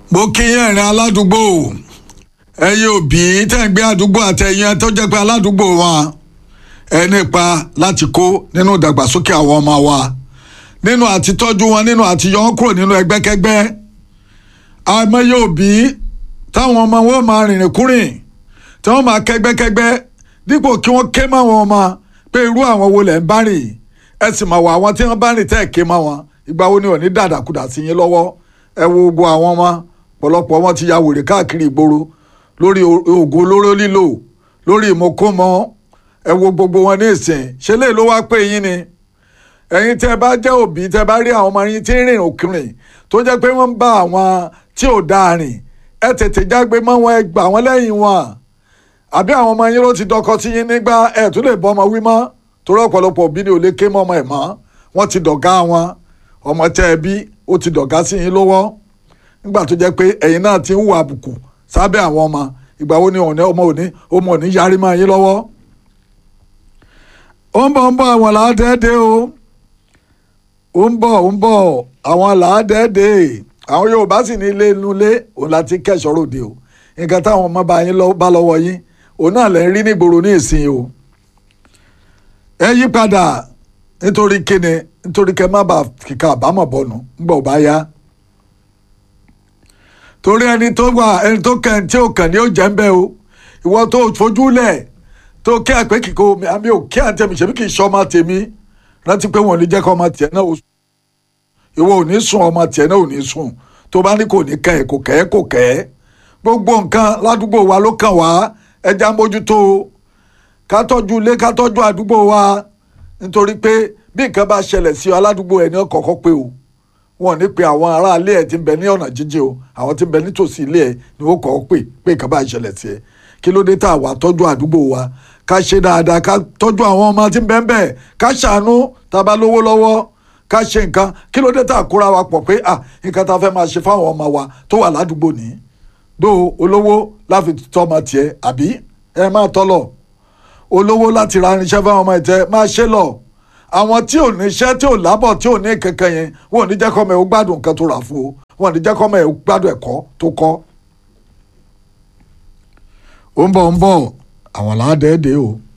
mo kí yín ẹ̀rín aládùúgbò ẹ̀yin òbí tẹ̀ ń gbé àdúgbò àtẹ̀yìn tó jẹ́ pé aládùúgbò wa ẹ nípa láti kó nínú ìdàgbàsókè àwọn ọmọ wa nínú àti tọ́jú wọn nínú àti yọ wọn kúrò nínú ẹgbẹ́kẹ́gbẹ́ àìmọye òbí táwọn ọmọ wọn máa rìnrìn kúrìn tí wọ́n máa kẹ́gbẹ́kẹ́gbẹ́ dípò kí wọ́n ké mọ́ àwọn ọmọ pé irú àwọn wo lẹ̀ ń bá rìn ẹ sì mọ̀ wọ àwọn tí wọ́n bá rìn tẹ́ ẹ̀ ké mọ́ wọn ìgbà wo ni ò ní dàdàkudà sí yín lọ́wọ́ ẹ wo gbogbo àwọn ọmọ pọ̀lọpọ̀ wọn ti ya wèrè káàkiri ìgboro lórí oògùn olóró lílò lórí ìmọ̀kómọ ẹ wo gbogbo wọn ní ìsìn ṣe lè ló wá pé yín ni ẹ̀yin tẹ́ bá jẹ́ òbí tẹ́ bá rí àwọn ọmọ yín tí ń rìn òkìrìn tó jẹ́ pé wọ́n ń bá àwọn tí ò dáa rìn ẹ tètè jágbe mọ́ wọn ẹ gbà wọ́n lẹ́yìn wọn àbí àwọn ọmọ yín ló ti dọkọ sí yín nígbà ẹ tún lè bọ́ ọmọ wí mọ́ torí ọ̀pọ̀lọpọ̀ òbí ni ò lè ké mọ́ ọmọ ẹ̀ mọ́ wọ́n ti dọ̀gá wọn ọmọ tẹ́ ẹ bí ó ti dọ̀gá sí yín lọ́wọ́ nígbà tó jẹ́ pé ẹ̀yin náà ti ń hùwà àbùkù sábẹ́ àwọn ọmọ ìgbà wo ni ọmọ òní ọmọ òní yarí máa yín lọ́wọ́. ó ń bọ̀ ń bọ̀ àwọn làádẹ́ẹ́dẹ́ o ó ń bọ̀ ó ń bọ̀ àwọn làádẹ́ẹ́dẹ́ àwọn Yorùbá sì ní ilé inú ilé òun láti kẹ́sọ̀rọ̀ òde o nǹkan táwọn ọmọ bá yín bá lọ́wọ́ yín òun náà lẹ́ ń rí nígboro ní ìsìn o. ẹ yí padà nítorí kíni nítorí kẹ́ má bàa kíkà àbámọ̀ bọ̀nù ńgbọ̀ bá yá torí ẹni tó wà ẹni tó kàn tí ò kàn ní ó jẹ́ ń bẹ́ o ìwọ tó fojú lẹ̀ tó kí àpé kíkó àmì ò kí àǹtẹ̀ mi ṣèbí kì í ṣe ọmọ tèmi rántí pé wọn ò ní jẹ́ kọ́ ọmọ tiẹ̀ náà ó sùn ìwọ ò ní sùn ọmọ tiẹ̀ náà ò ní sùn tó bá ní kò ní kẹ́ ẹ̀ kò kẹ́ ẹ̀ kò kẹ́ ẹ̀ gbogbo nǹkan ládùúgbò wa ló kàn wá ẹja mójútó ká tọ́jú ilé ká tọ́jú àdúgbò wa nítorí pé bí nǹkan bá ṣẹlẹ̀ sí ọ aládùúgbò ẹ̀ ní ọkọ̀ọ̀kọ̀ pé o wọn ò ní pe àwọn aráalé ẹ tí ń bẹ ní ọ̀nà jíjìn o àwọn tí ń bẹ nítòsí ilé ẹ ni ó kọ́ pé pé nǹkan bá ìṣẹ̀lẹ̀ sí ẹ kí ló dé tá a wà tọ́jú àdúgbò wa ká ṣe dáadáa ká tọ́jú àwọn ọmọ tí ń bẹ ń bẹ ká ṣàánú tá a bá lówó lọ́wọ́ ká ṣe nǹkan kí ló dé tá a kóra wa pọ̀ pé ah nǹkan tá a fẹ́ máa ṣe fáwọn ọmọ wa tó wà ládùúgbò ní dó olówó láfi tọ́mọ tiẹ̀ àbí ẹ máa tọ́lọ̀ olówó láti ra irinṣẹ́ fáwọn ọmọ ìtẹ́ máa ṣe lọ àwọn tí ò ní iṣẹ́ tí ò lábọ̀ tí ò ní kankan yẹn wọn ò ní jẹ́ kọ́mọ ẹ̀ ó gbádùn nǹkan tó rà fún o wọn ò ní jẹ́ kọ́mọ ẹ̀ ó gbádùn ẹ̀kọ́ tó kọ́. ó ń bọ̀ ń bọ̀ àwọn làádẹ́ẹ̀dẹ́ o